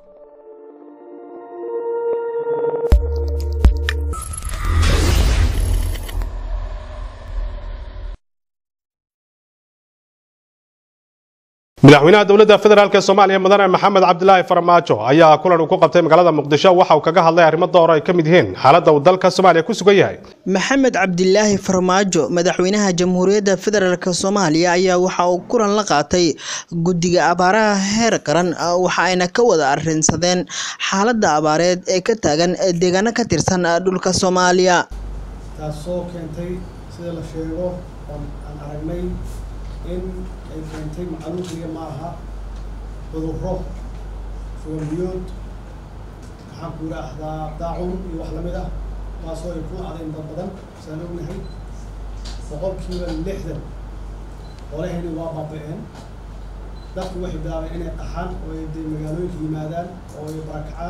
madaxweynaha dowladda federaalk soomaaliya mudane maxamed cabdilaahi farmaajo ayaa kulan uu ku qabtay magaalada muqdisho waxa uu kaga hadlay arrimo door ay ka mid yihiin xaaladda uu dalka soomaaliya ku sugan yahay maxamed cabdilaahi farmaajo madaxweynaha jamhuuriyadda federaalk soomaaliya ayaa waxa uu kulan la qaatay guddiga abaaraha heer qaran waxa ayna ka wada arrinsadeen xaaladda abaareed ee ka taagan deegaano ka tirsan dhulka soomaaliya taasoo keentay sida la sheego aan aragnay in ay keentay macaluuqiya ma aha cudurro fugambiyood maxaan ku yidhaahdaa daacun iyo wax lamid ah taasoo ay ku dhacday dad badan saan ognahay boqolkiiba lixdan xoolahayni waa baaba-een dadku waxay bilaabeen inay qaxaan oo ay dee magaalooyinka yimaadaan oo ay barakacaan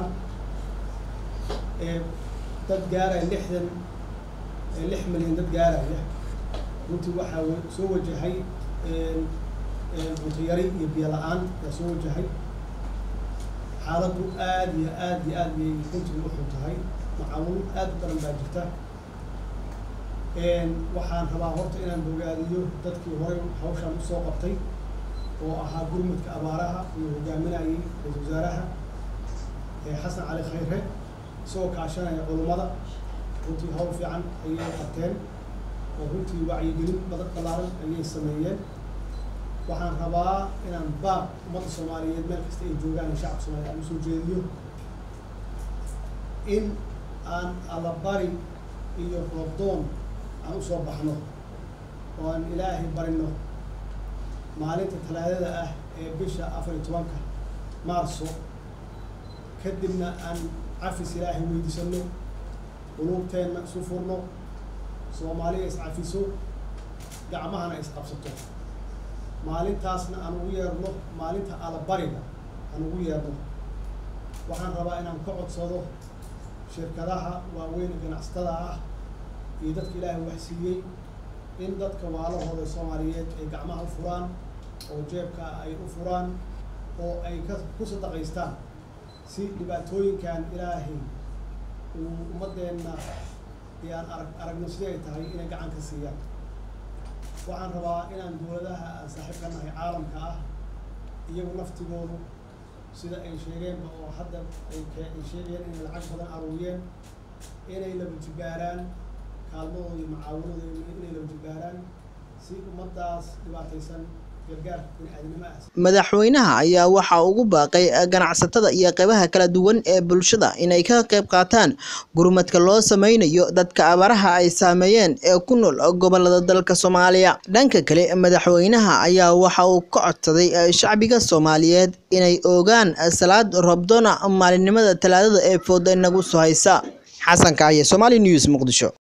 dad gaaraya lixdan lix milyan dad gaaraya runtii waxaa soo wajahay cunto yari iyo biyo la-aan yaa soo wajahay xaaladdu aad iyo aad iyo aad bay runtii u xun tahay macaluul aad u daran baa jirta waxaan rabaa horta inaan bogaadiyo dadkii horey hawshaan usoo qabtay oo ahaa gurmudka abaaraha iyo hogaaminayay ra-isul wasaaraha xasan cali khayre isagoo kaashanaya culummada runtii hawl fiican ayay qabteen oo runtii wacyigelin badan ballaaran ayay sameeyeen waxaan rabaa inaan baab ummadda soomaaliyeed meel kasta ay joogaan iyo shacabka soomaliya aan usoo jeediyo in aan allabari iyo roobdoon aan usoo baxno oo aan ilaahay barino maalinta talaadada ah ee bisha afar iyo tobanka maarso kadibna aan cafis ilaahay weydiisano quluubteenna isu furno soomaaliya iscafiso gacmahana isqabsato maalintaasna aan ugu yeerno maalinta allabariga aan ugu yeerno waxaan rabaa inaan ka codsado shirkadaha waaweyn ganacsatada ah iyo dadka ilaahay waxsiiyey in dadka waalahooda soomaaliyeed ay gacmaha u furaan oo jeebka ay u furaan oo ay ka ku sadaqaystaan si dhibaatooyinkan ilaahay uu ummaddeenna iyo aan arag aragno sidii ay tahay inay gacan ka siiyaan waxaan rabaa inaan dowladaha aan saaxiib ka nahay caalamka ah iyagu naftigoodu sida ay sheegeenba oo hadda ay ay sheegayeen inay lacag badan aruuriyeen inay laba jibaaraan kaalmadooda iyo macaawanadooda inay laba jibaaraan si ummaddaas dhibaataysan madaxweynaha ayaa waxa ugu baaqay ganacsatada iyo qeybaha kala duwan ee bulshada inay ka qayb qaataan gurmadka loo sameynayo dadka abaaraha ay saameeyeen ee ku nool gobolada dalka soomaaliya dhanka kale madaxweynaha ayaa waxa uu ka codsaday shacbiga soomaaliyeed inay ogaan salaad roobdoona maalinimada talaadada ee fooda nagu soo haysa xasan kaaye somaali news muqdisho